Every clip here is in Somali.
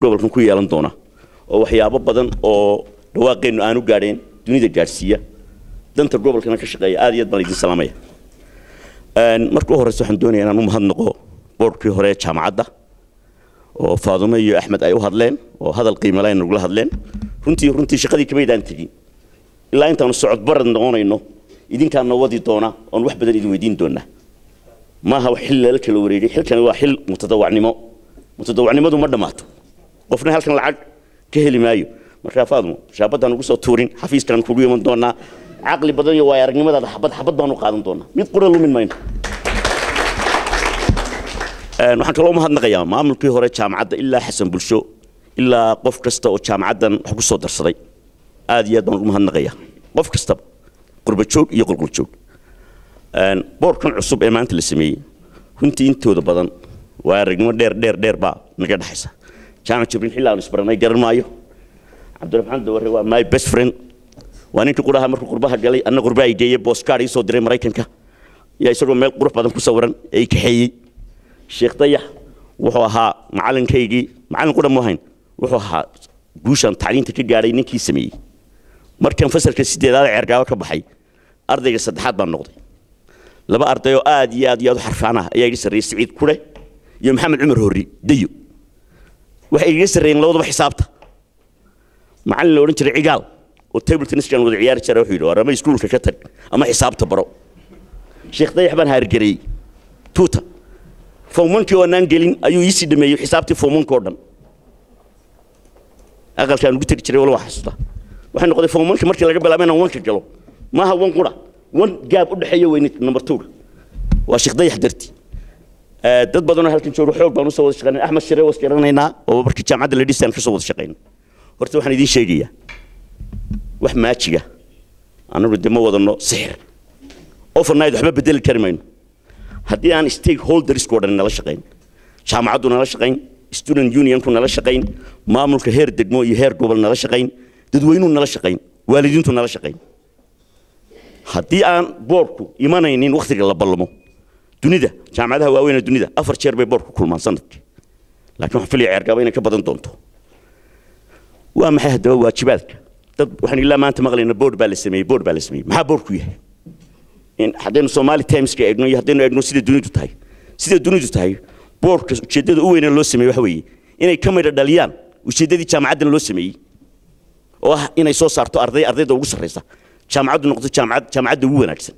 gobolkan ku yeelan doona oo waxyaabo badan oo dhawaaqeennu aanu gaadheen dunida gaadhsiiya danta gobolkana ka shaqeeya aad iyo aad baan idin salaamaya marka u horeysa waxaan doonaya inaan u mahadnaqo boorkii hore ee jaamacadda oo faadumo iyo axmed ay u hadleen oo hadal qiimo leh nagula hadleen runtii runtii shaqadii kamaydaan tegin ilaa intaanu socod barad noqonayno idinkaana wadi doona oon wax badan idin weydiin doonaa maaha wax xil lala kala wareegay xilkani waa xil mutadawacnimo mutadawacnimadu ma dhammaato qofna halkan lacag ka heli maayo markaa faadumo shaabadaan ugu soo tuurin xafiiskaan kugu iman doonaa caqli badan iyo waaya aragnimadaada xabad xabad baan u qaadan doonaa mid qura lumin mayno waxaan kaloo mahadnaqayaa maamulkii hore jaamacadda ilaa xasan bulsho ilaa qof kasta oo jaamacaddan wax ku soo darsaday aad iyo aad baan ugu mahadnaqayaa qof kastaba qurbajoog iyo qulquljoog boorkan cusub ee maanta la sameeyey runtii intooda badan waa aragnimo dheer dheer dheer baa naga dhexaysa jaamac jibriil xilli aanu isbaranay garan maayo cabdiraxmaan daware waa my best friend waa ninkii quraha markuu qurbaha galay anna qurba ay geeyey booskaar ii soo diray maraykanka yaa isagoo meel qurux badan ku sawiran ee i kaxeeyey sheekh dayax wuxuu ahaa macalinkaygii macallin qura mu ahayn wuxuu ahaa guushaan tacliinta ka gaadhay ninkii sameeyey markaan fasalka sideedaad ceergaabo ka baxay ardayga saddexaad baan noqday laba arday oo aad iyo aad iyo aad u xarfaan ah ayaa iga sarreeyey siciid kure iyo maxamed cumar horri dayo waxay iga sarreeyeen labadaba xisaabta macallin la odhan jiray cigaal oo table tenniskan wada ciyaari jira wuxuu yidhi war ama iskuulka ka tag ama xisaabta baro sheekh dayax baan haargareeyey tuuta fowmankii oo naan gelin ayuu iisii dhameeyey xisaabtii fowmanka oo dhan aqalkaan ugu tegi jiray wala waa xasuusta waxay noqday fowmanka markii laga bilaabay inaan wanka galo maaha wan qura wan gaab u dhexeeya weyne number two waa sheekh dayax darti dad badanoo halkan jooga xoog baan usoo wada shaqeynay axmed shire was garanaynaa oo markii jaamacadda la dhisaan kasoo wada shaqeynay horta waxaan idiin sheegayaa wax maajiga annagu de ma wadano sixir overnight waxba bedeli kari mayno haddii aan stakeholdersko dhan nala shaqayn jaamacaddu nala shaqayn student unionku nala shaqayn maamulka heer degmo iyo heer gobol nala shaqayn dadweynuhu nala shaqayn waalidiintu nala shaqayn haddii aan boorku imanaynin wakhtiga la ballamo dunida jaamacadaha waaweyn dunida afar jeer bay boorku kulmaan sanadkii laakiin waxaan filaya ceergaaba inay ka badan doonto waa maxay haddaba waajibaadka dad waxaan ilaa maanta maqlayna board baa la sameeyey board baa la sameeyey maxaa boorku yahay in haddaynu Somali Timeska eegno iyo haddaynu eegno sida dunidu tahay sida dunidu tahay boorka ujeedada u weyn ee loo sameeyay waxa weeye inay ka midho dhaliyaan ujeedadii jaamacaddan loo sameeyey oo ah inay soo saarto arday ardayda ugu sarreysa jaamacaddu noqoto jaamacad jaamacadda ugu wanaagsan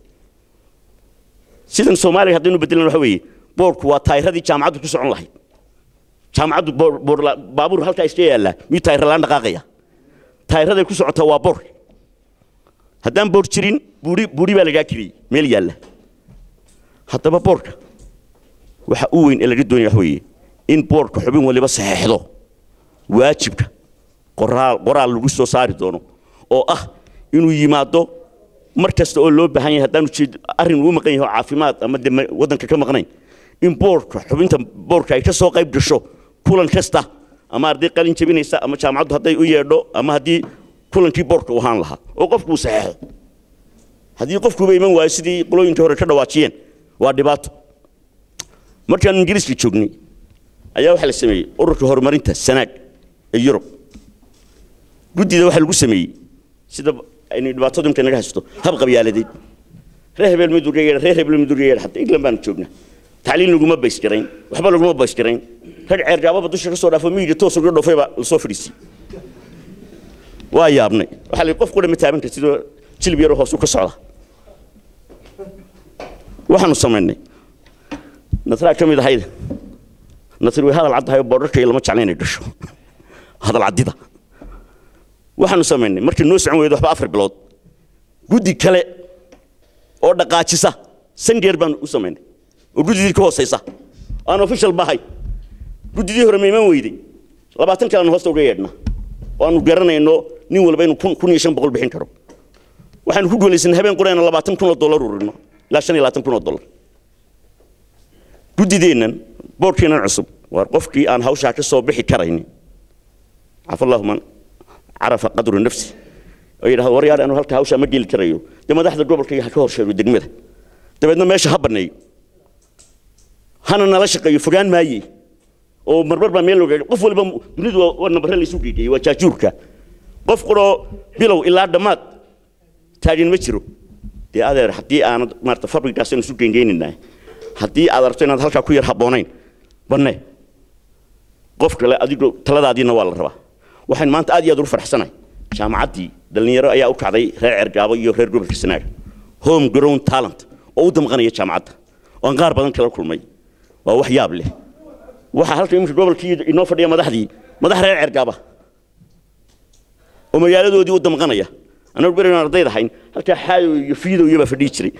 sidan Soomaaliya haddaynu bedelan waxa weeye boorku waa taayiradii jaamacaddu ku socon lahayd jaamacaddu baabuur halkaa iska yaalla miyuu taayir laan dhaqaaqaya taayiraday ku socotaa waa boor haddaan boor jirin buuri buuri baa lagaa kiriyey meel yaalla haddaba boorka waxa u weyn ee laga doonaya waxa weeye in boorka xubin waliba saxeexdo waajibka qoraal qoraal lagu soo saari doono oo ah inuu yimaado mar kasta oo loo baahan yahay haddaan ujeed arrin uu maqan yahay oo caafimaad ama de waddanka ka maqnayn in boorka xubinta boorka ay ka soo qayb gasho kulan kasta ama arday qalin jabinaysa ama jaamacaddu hadday u yeedho ama haddii kulankii boorka u ahaan lahaa oo qofku uu saxeexo haddii qofkuuba iman waayo sidii qolooyinkii hore ka dhawaajiyeen waa dhibaato markaan ingiriiska joognay ayaa waxaa la sameeyey ururka horumarinta sanaag ee yurub guddida waxaa lagu sameeyey sida aynu dhibaatadu imka naga haysto hab qabyaaladeed reer hebel mid uga yeedha reer hebel mid uga yeedha hataa england baanu joognaa tacliin laguma baysgarayn waxba laguma baysgarayn rag ceergaababa dusha ka soo dhaafo miyiga toos uga dhoofay baa lasoo fadhiisiyey waa yaabnay waxaa la qof qura ma taaban kar sidoo jilib yaroo hoosu ka socda waxaanu samaynay nasraa ka mid ahayd nasri way hadal caddahay oo boodharka iyo lama jecla inay gasho hadal caddida waxaanu samaynay markii noo socon weydo waxba afar bilood guddi kale oo dhaqaajisa sangeer baanu u samaynay oo guddidii ka hoosaysa aan official bahay guddidii hore ma iman weyday labaatan kale aanu hoosta uga yeedhnaa oo aanu garanayno nin walba inuu kun kun iyo shan boqol bixin karo waxaanu ku guulaysanay habeen qurayna labaatan kun oo dollar ururino ilaa shan iyo labaatan kun oo dollar guddideennan boorkeennan cusub waa qofkii aan hawshaa ka soo bixi karaynin cafallahu man carafa qadru nafsi oo yidhahdo war yaar anu halka hawshaa ma geli karayo dee madaxda gobolka iyo ha ka horsheego degmada dabeedna meesha ha banneeyo hana nala shaqeeyo fogaan maaye oo marmar baa meel looga qof walba dunidu waa waa nambare la isu geeyey waa jaajuurka qof quroo bilow ilaa dhammaad taagan ma jiro dee adeer haddii aanad maarata fabrikaas aynu isu geengeynaynahay haddii aad aragto inaad halkaa ku yar habboonayn banne qof kale adigo taladaadiina waa la rabaa waxaan maanta aad iyo aad ugu farxsanahay jaamacaddii dhallinyaro ayaa u kacday reer cergaabo iyo reer gobolka sanaaga home grown talent oo u damqanaya jaamacadda oo aan qaar badan kala kulmay waa wax yaab leh waxaa halka iminka gobolkii inoo fadhiya madaxdii madax reer cergaaba oo magaaladoodii u damqanaya anagu beri aan ardayd ahayn halkaa xaayo iyo fiidow iyo baa fadhiyi jiray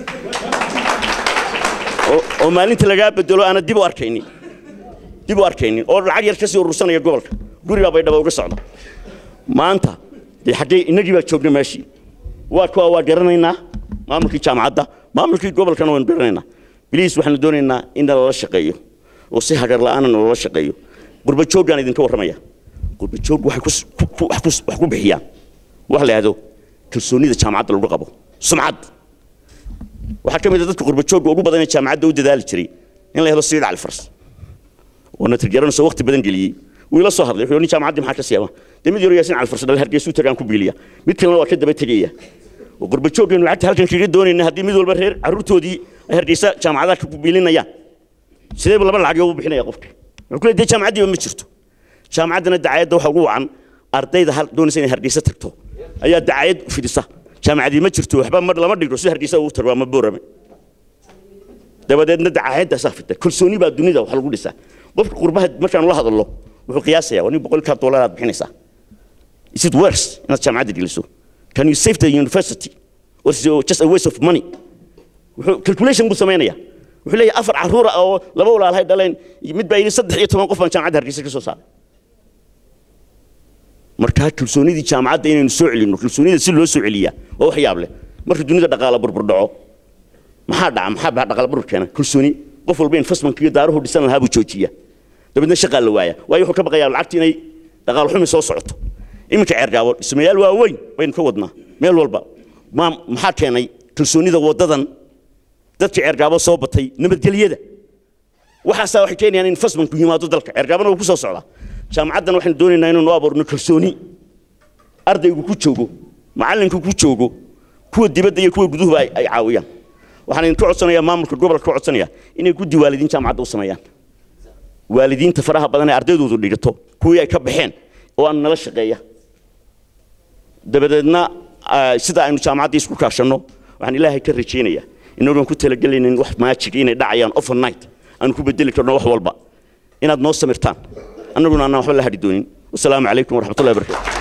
oo- oo maalinta lagaa bedelo aanad dib u arkaynin dib u arkaynin oo lacag yar kasii urursanaya gobolka gurigaa bay dhaba uga socda maanta dee xaggee innagii baa joogna meeshii waa kuwa waa garanaynaa maamulkii jaamacadda maamulkii gobolkana waynu garanaynaa biliis waxaanu doonaynaa in lala shaqeeyo oo si hagar la'aanana loola shaqeeyo qurba jooggaan idinka warramaya qurba joog waxay kus- ku- ku- wax kus- wax ku bixiyaan wax la yidhahdo kalsoonida jaamacadda lagu qabo sumcad waxaa ka mid a dadka qurba joogga ugu badan ee jaamacadda u dadaali jiray in la helo siidh califars oo natirjaranayso waqti badan geliyey wuu ila soo hadlay wuxuu yidhi, nin jaamacaddii maxaa ka siyaaba dee mid yaro yaasin califars dhal hargeysuu tagaan ku biiliya mid kalena waa ka daba tegaya oo qurba jooggeenu lacagta halkan kaga doonayna haddii mid walba reer carruurtoodii ay hargeysa jaamacadaha ku biilinayaan sideeba laba lacag ugu bixinaya qofka wuxuu ku leeyahay dee jaamacaddiiba ma jirto jaamacaddana dacaayadda waxa ugu wacan ardayda hal doonaysa inay hargeysa tagto ayaa dacaayad fidisa jaamacadii ma jirto waxba ma lama dhigro si hargeysa ugu tago ama boorame dabadeedna dacaayadaasaa fita kalsooni baa dunida wax lagu dhisaa qofka qurbaha markaan la hadallo wuxuu qiyaasaya waa nin boqolkaa dollar aad bixinaysaa is it worse inaad jaamacadda geliso can you save the university or is it just a waste of money wuxuu calculation buu samaynaya wuxuu leeyahay afar carruura oo laba walaalahay dhaleen mid baa yidhi saddex iyo toban qof baan jaamacadda hargeysa ka soo saaray markaa kalsoonidii jaamacadda inaynu soo celinno kalsoonida si loo soo celiyaa waa wax yaab leh marka dunida dhaqaala burbur dhaco maxaa dhaca maxaa baa dhaqaala burbur keena kalsooni qof walba investmentka iyo daaruhu dhisan lahaa buu joojiya dabeedna shaqaa la waaya waayo wuxuu ka baqayaa lacagta inay dhaqaal xumi soo socoto iminka ceergaabo dhismayaal waaweyn baynu ka wadnaa meel walba ma maxaa keenay kalsoonida waddadan dadka ceergaabo soo batay nabadgelyada waxaasaa waxay keenayaan in investmentku yimaado dalka ceergaabona wuu ku soo socdaa jaamacaddan waxaan doonaynaa inaynu abuurno kalsooni ardaygu ku joogo macallinku ku joogo kuwa dibadda iyo kuwa guduhuba ay ay caawiyaan waxaan idinka codsanayaa maamulka gobolka ka codsanaya inay guddi waalidiin jaamacadda u sameeyaan waalidiinta faraha badan ee ardaydoodu dhigato kuwii ay ka baxeen oo aan nala shaqeeya dabadeedna ah, sida aynu jaamacaddii isku kaashanno waxaan ilaahay ka rajaynayaa inagoon ku talagelaynin wax maajig inay dhacayaan overnight aanu ku bedeli karno wax walba inaad noo samirtaan annaguna aanaan waxba la hadhi doonin wasalaamu calaykum waraxmatullahi wabarakatu